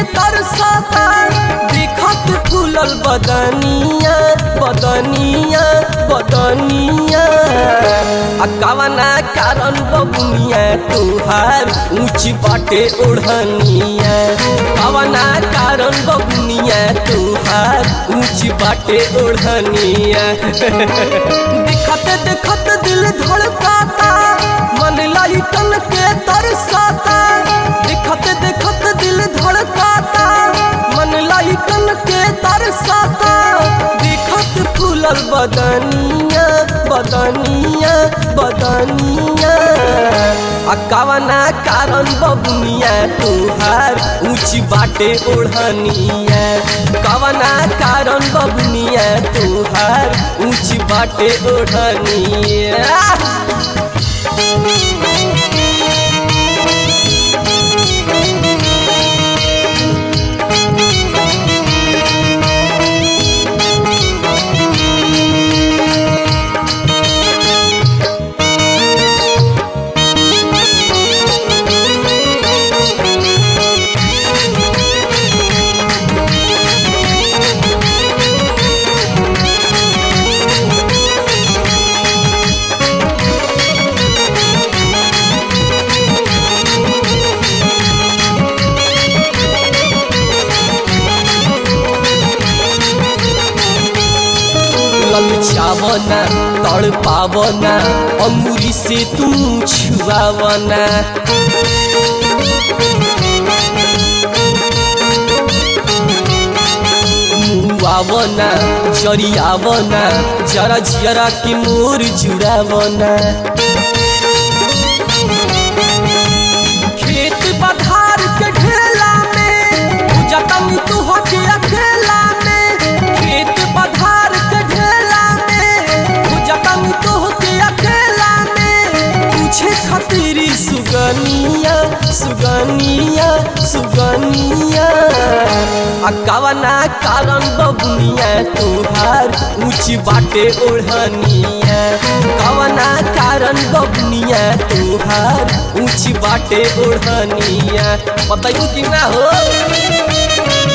तरसता देखत फूलल बदनिया बदनिया बदनिया आ कवना कारण बबुनिया तुहार ऊंच बाटे ओढ़निया कवना कारण बबुनिया तुहार ऊंच बाटे ओढ़निया देखत देखत दिल धड़काता मन लाइटन के तरसाता देखत देखत दिल धड़काता मन लाइटन के तरसाता देखत फूलल बदनिया बदनिया बदनिया आ कवना कारण बबुनिया तुहार ऊंच बाटे ओढ़निया कवना कारण बबुनिया तुहार ऊंच बाटे ओढ़निया ललचावना तड़पावना अमूरी से तू छुआवना मुआवना जरियावना जरा जरा के मोर जुड़ावना खेत पधार के ढेला में जतन तू हो के अकेला में खेत पधार के ढेला में जतन तू हो के अकेला में पूछे खतरी सुगनिया सुगनिया सुगनिया आ कवना कारण बबुनिया तुहार ऊंच बाटे ओढ़निया कवना कारण बबुनिया तुहार ऊंच बाटे ओढ़निया बताइयो कि ना हो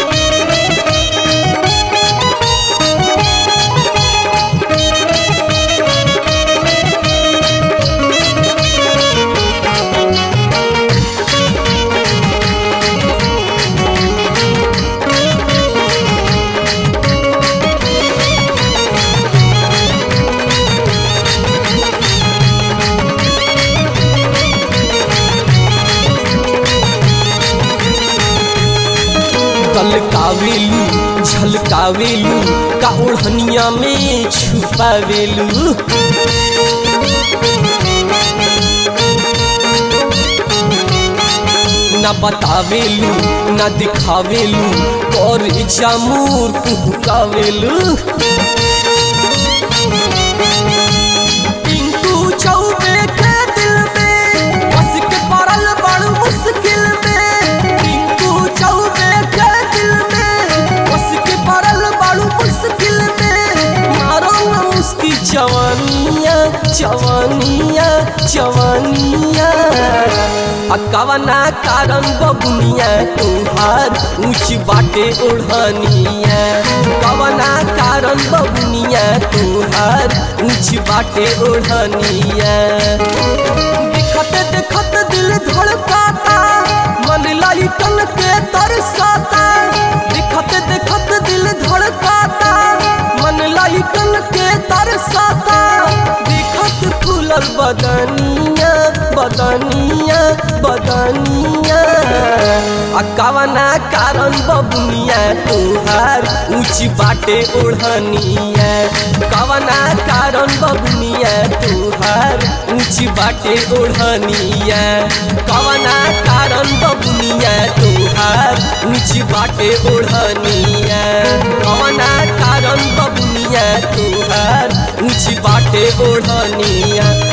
कलकावेलू झलकावेलू का ओढ़निया में छुपावेलू ना बतावेलू ना दिखावेलू और जामूर कुहकावेलू टिंकू चौबे के दिल में बस के पड़ल बड़ मुश्किल में टिंकू चौबे के दिल में बस के पड़ल बड़ मुश्किल में मारो न मुस्की जवानिया जवानिया जवानिया आ कवना कारण बबुनिया तुहार ऊंच बाटे ओढ़निया कवना कारण बबुनिया तुहार ऊंच बाटे ओढ़निया देखत देखत दिल धड़काता मन लाइटन के तरसाता देखत देखत दिल धड़काता मन लाइटन के तरसाता देखत फूलल बदनिया बदनिया बदनिया आ कवना कारण बबुनिया तुहार ऊंच बाटे ओढ़निया कवना कारण बबुनिया तुहार ऊंच बाटे ओढ़निया कवना कारण बबुनिया तुहार ऊंच बाटे ओढ़निया कवना कारण बबुनिया तुहार ऊंच बाटे ओढ़निया